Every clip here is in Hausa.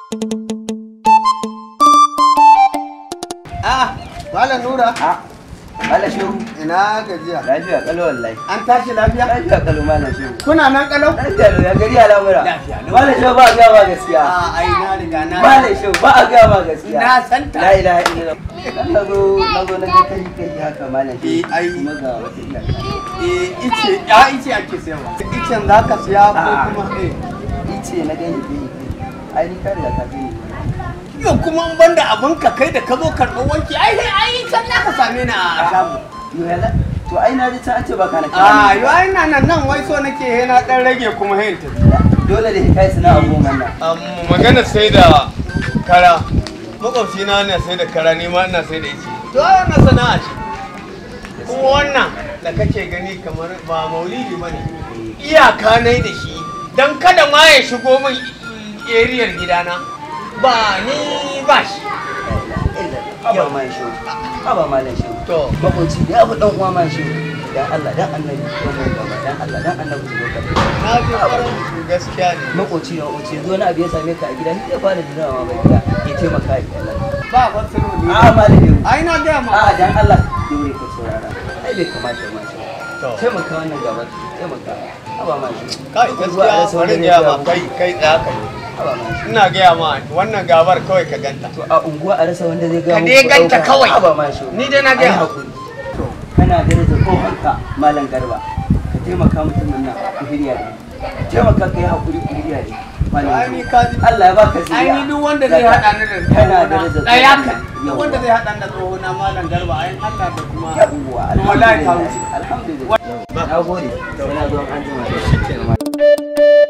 Ah, Malam Nura. Malam Shehu. Ina gajiya. Lafiya kalau wallahi. An tashi lafiya? Lafiya kalau Malam Shehu. Kuna nan kalau? Lafiya lau ya gari al'amura. Lafiya lau. Malam Shehu ba a gaya ma gaskiya. Ah, ai na riga na. Malam Shehu ba a gaya ma gaskiya. Na santa. La ilaha illallah. Dan na zo na zo na ga kai kai haka Malam Shehu. Eh, ai. Kuma ga wata iyaka. Eh, ice, ya ice ake sayarwa. Icen za ka siya ko Ah. kuma eh. Ice na gani kai. Ai ni ka riga ka gani. Yau kuma in banda abin ka kai da ka zo karɓar wanki, ai sai ai can za ka same ni a shago. Yo yalla. To ai na ji ta ce baka na Ah, yo ai na nan nan wai so nake he na dan rage kuma he ta. Dole da kai suna abubuwan nan. magana sai da kara. Makwabci na na sai da kara ni ma ina sai da ice. To wannan sana'a ce. Kuma wannan da kake gani kamar ba maulidi bane. Iyaka nai da shi dan kada ma ya shigo min eriyar gidana. Ba ni ba shi. Haba Malam Shehu. Haba Malam Shehu. To, makoci da ya fi dan uwa man shi dan Allah dan annabi ko mai gaba dan Allah dan annabi zo ka na ji farin gaskiya ne. makoci ya wuce zo wani abu ya same ka a gida ni zai fara dinawa bai gida ya taimaka ya Allah Ba fasiro ne. a malami Ai na gaya ma. a dan Allah dole ka saurara ai bai kamata ma shi To. taimaka wannan gaba taimaka haba ma shi Kai gaskiya bari in gaya ma kai kai tsaya kai. haba ma shi Ina gaya ma wannan gabar kawai ka ganta. to a unguwa a rasa wanda zai ga Ka muku dai ganta ɗauka. kawai. haba ma shi Ni dai na Ai gaya. hakuri kana daraja tsohonka malam garba ka taimaka mutumin nan ku hirya ne taimaka ka yi hakuri ku hirya ne malam Ai ni ka ji. Allah ya baka zuriya Ai ni duk wanda zai haɗa ni da kana tsohona. daraja Ɗaya tsohonka. kan. Duk wanda zai haɗa ni da tsohona malam garba ai Allah da kuma. yawwa Wallahi ka wuce. alhamdulillah alhamdulillah na gode sai na zo an jima da shi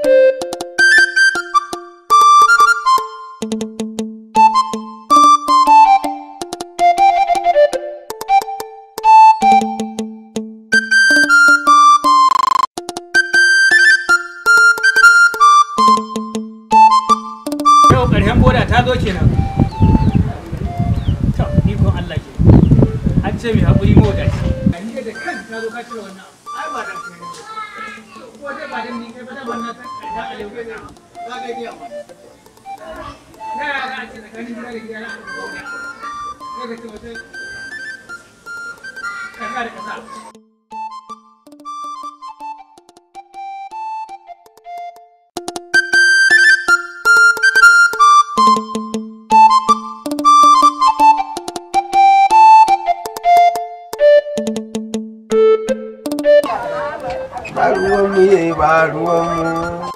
Yau ƙarshen boda ta zo kenan. To, ikon Allah ke. An ce mai haƙuri moda ce. A ni da kan ta zo ka cire wannan. Ai ba dan kai ne. Ko dai ba dan ni kai ba dan wannan ta ta alewai na. Za ka iya ma. Ta yaya za a ce tsakanin gida da gida na a boda. Sai ka ce wata kasa da kasa. ba ruwan mu yayi ba ruwan mu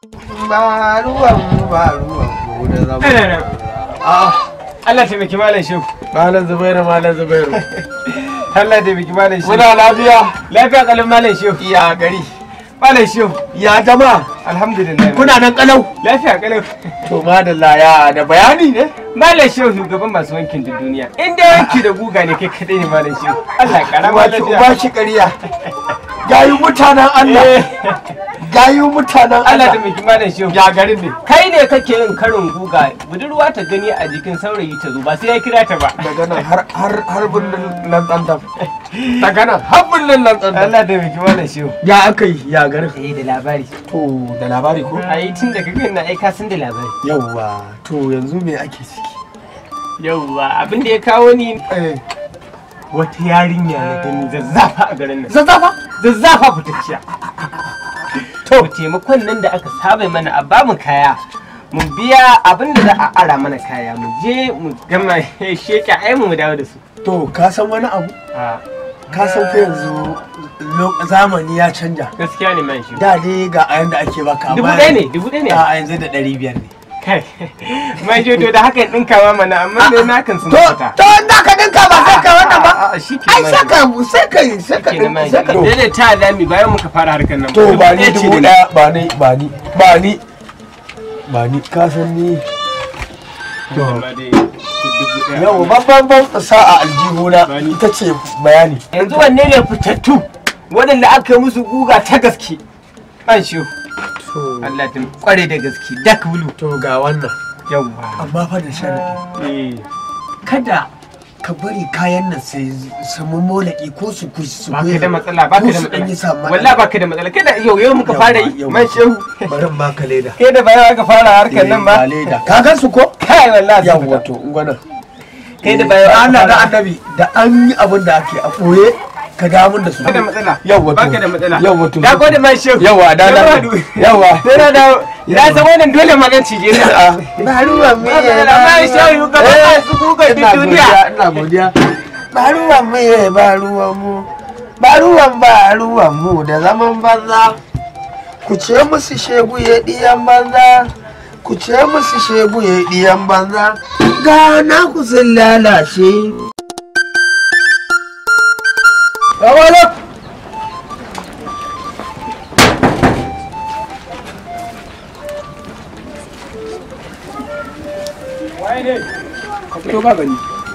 ba ruwan mu ba ruwan mu da zama Ai, ai, ai. a Allah taimaki malam shehu. malam zubairu malam zubairu Allah taimaki malam shehu. muna lafiya lafiya kalin malam shehu. ya gari Malam shehu. ya jama Alhamdulillah. kuna nan kalau lafiya kalau. to madalla ya da bayani ne Malam Shehu shugaban masu wankin da duniya. In dai wanki da guga ne kai kadai ne Malam Shehu. Allah ya karama ba ki lafiya. ba ki ƙarya gayu mutanen Allah Eh, gayu mutanen Allah da Allah miki Malam Shehu. ya garin ne Kai ne kake yin karin guga budurwa ta gani a jikin saurayi ta zo ba sai ya kira ta ba. daga nan har har har birnin nan tsantam daga nan har birnin nan tsantam Allah da miki Malam Shehu. ya aka yi ya garin Eh da labari. to da labari ko Ai tun da kaga na aika sun da labari. yawwa to yanzu me ake ciki Yauwa abin da ya kawo ni eh wata yarinya na gani zazzafa a garin nan. zazzafa Zazzafa fitacciya. To taimakon nan da aka saba mana a bamu kaya. Mu biya abin da za a ara mana kaya mu je mu gama sheke ai mu dawo da su. to ka san wani abu A ka san fa yanzu lo- zamani ya canja gaskiya ne man shi. da dai ga a yanda ake baka Dubu amma ɗaya ne, dubu ɗaya ne. a yanzu da ɗari biyar ne Kai. Man shi to da haka ɗin kama mana amma dai na kan sun to fita. to da ka dinka ba sai ka wannan ba A shi ke ai man sai shi. ka sai ka sai ka Ke na man din- shi. sai ka Daidai ta zami bayan muka fara harkar nan. to ba ni ɗaya ce dubu da ɗaya ba ni ba ni ba ni ba ni ka san ni To. Amma dai dubu ɗaya. yau babban ban sa a aljihuna Ba ni. ita ce bayani yanzu wanne ne fitattu waɗanda aka yi musu guga ta gaske an shi to Allah ta kware da gaske dak bulu to ga wannan yawwa amma fa da sharadi eh kada ka ka bari kayan nan sai su molaki ko su ku su baka da matsala baka da dan yi matsala sama wallahi baka da matsala kai da yau yau muka fara yi man shehu bari in baka leda kai da bayan aka fara harkar nan ba leda ka gan su ko kai wallahi sun yawa fita. to gwanan kai da bayan aka Allah da fara annabi da an yi abin da ake a ɓoye ka ga mun da su baka da matsala Yawwa to. baka da matsala Yawwa to. da gode man shehu Yawwa, da na- yawwa. sai na dawo na san wannan dole magan cije ne ba ruwan me Matsala, man shehu gaba masu kuka ina duniya godiya ina godiya ba ruwan me ba ruwan mu ba ruwan ba ruwan mu da zaman banza ku ce musu shegu ya diyan banza ku ce musu shegu ya diyan banza ga na ku sun lalace Yawalak! ka fito ka gani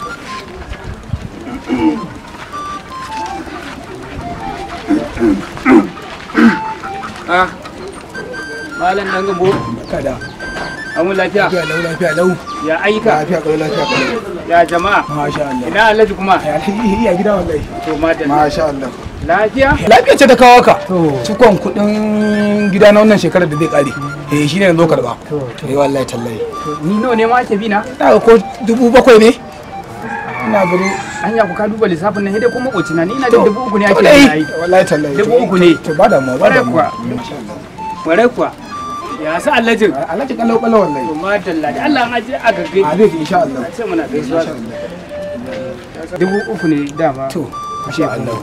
ah malam dan gambo kada amun lafiya lafiya lau lafiya lau ya aika lafiya kalau lafiya kalau ya jama'a masha Allah ina alhaji kuma ya ya gida wallahi to madalla masha Allah lafiya lafiya ce ta kawo ka cikon kudin gida na wannan shekarar da zai kare eh shine na zo karba eh wallahi tallahi ni nawa ne ma ake bi na na ga ko dubu bakwai ne ina gani hanya ku ka duba lissafin nan hidai ko makoci na ni ina da To, dubu uku ne to ake dai, bi na yi wallahi tallahi Dubu uku ne. to ba da mu ba da mu Kwarai kwarai kuwa ya sa alhajin Alhaji kallau kallau wallahi to madalla da Allah an aje a gaggai a zai insha Allah a ce muna gaisuwa dubu uku ne dama to insha Allah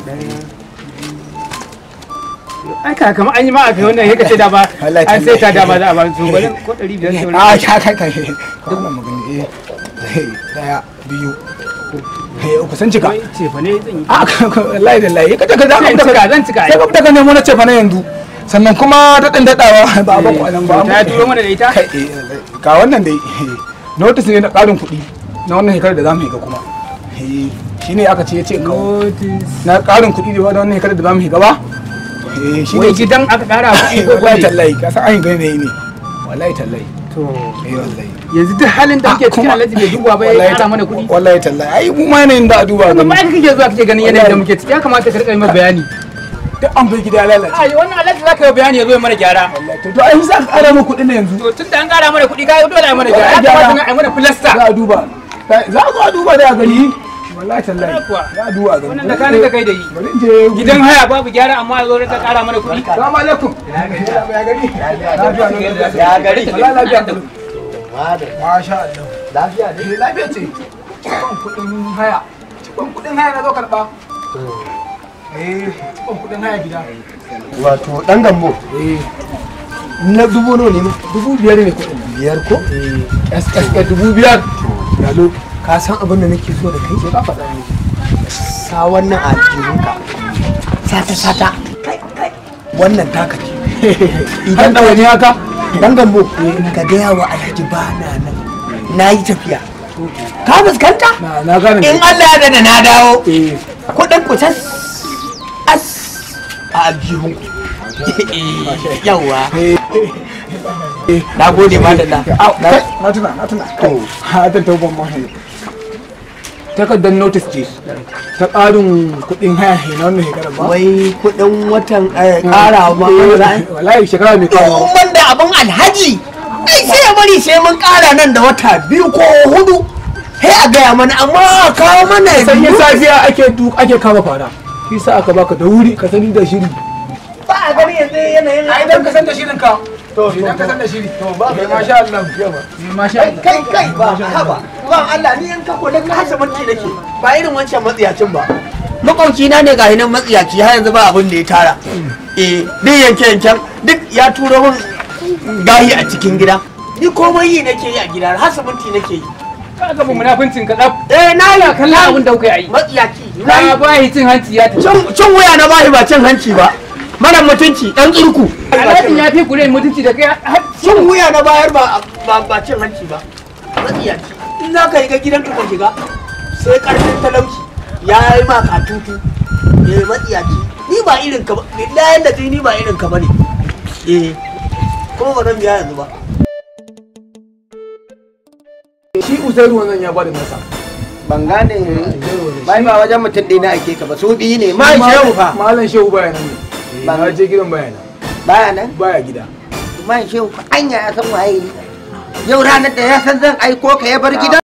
ai ka kama an yi ma a kai wannan yake ce da ba Wallahi an sai ta tallahi. da ba za a ba su bari ko ɗari biyar ce a ka kai kai duk wannan magana eh eh, daya biyu eh uku san cika wai ce fa ne zan yi a wallahi wallahi ka ka za zan ka cika zan cika sai ka fita ka nemo na cefa na yanzu sannan kuma daɗin daɗawa ba ba kwanan ba ta turo mana da ita kai eh, ga wannan dai notice ne na ƙarin kuɗi na wannan shekarar da za mu yi ga kuma Eh, shi ne aka ce ya ce in kawo na ƙarin kuɗi da wannan shekarar da za mu yi gaba Eh, shi ne wai gidan aka kara kuɗi ko wallahi kuɗi tallahi ka san an yi gane ne wallahi tallahi to eh wallahi yanzu duk halin da muke cikin kuma- alhaji bai duba ba ya wallahi kara mana kuɗi wallahi tallahi ai mu ma yanayin da a duba ga amma ai kake zuwa kake ganin yanayin da muke ciki ya kamata ka rika yi mana bayani duk an bai gida ya lalace ai wannan alhaji zaka yi bayani ya zo ya mana gyara to to ai za ka ƙara mu kuɗin na yanzu to tun da an kara mana kuɗi ka dole a yi mana gyara ya Gyara. kamata na a yi mana filasta za a duba za a zo a duba da a gani wallahi tallahi Kwarai kuwa. za a duba a gani wannan da kani ka kai da yi bari in je gidan haya babu gyara amma ya zo ka kara mana kuɗi Salamu alaikum. Ya gari. Ya gari. Wallahi lafiya kalau. Masha Allah. Lafiya ne. Lafiya ce. Cikon kuɗin haya. Cikon kuɗin haya na zo karɓa. Eh, cikon kuɗin haya gida. wato dan gambo Eh, na dubu nawa ne ma dubu biyar ne kuɗin. biyar ko SSA dubu biyar. yalo ka san abin da nake so da kai Sai ka faɗa ne. sa wannan a jikinka sata sata kai kai wannan taka ce Idan ɗawa ne haka. dan gambo ka gaya wa alhaji ba na nan na yi tafiya ka fuskanta Na na gane. in Allah ya da na dawo Eh, kudin ku tas as a aljihun yawa na gode ma da na au, kai, na tuna, na tuna. Kai, ha ta tauban mahi. Takardar notice ce ta ƙarin kuɗin haya ne na wannan shekarar ba. wai kudin watan kara ma za Wallahi shekara mai kawo. in ban da abin alhaji ai sai ya bari sai mun kara nan da wata biyu ko hudu sai a gaya mana amma a kawo mana sanyin safiya ake duk ake kama fara shi sa aka baka da wuri ka sani da shiri ba a gani yanzu yanayin a idan ka san da shirin ka to idan ka san da shiri to ba kai masha Allah masha kai Allah kai kai ba haba ba Allah ni in ka kula ka hasa mulki nake ba irin wancan matsiyacin ba makwauci na ne ga hinan matsiyaci har yanzu ba abin da ya tara eh duk yanke yanken duk ya turo min gahi a cikin gida ni komai yi nake yi a gida har mulki nake yi ka ga mu munafincin ka tsaf eh na yi kallon abin da kuka yi matsiyaci na ka yi ba shi cin hanci ya tafi cin cin wuya na bashi ba cin hanci ba mara mutunci dan tsirku alhajin ya fi kure mutunci da kai har cin wuya na bayar ba ba ba cin hanci ba matsiyaci in za ka yi ga gidanka ka shiga sai karfin talauci ya yi ma katutu eh matsiyaci ni ba irin ka ba billahi da ni ba irin ka bane eh kuma ba zan biya yanzu ba shi usairu wannan ya bada nasa ban gane bai ba wajen mutum ɗaya na ake ka ba su biyu ne ma shehu fa malam shehu baya nan ne Eh, Ba- na je gidan baya nan baya nan baya gida ma shehu fa anya ya san waye ni. yau ranar da ya san zan aiko ka ya bar gida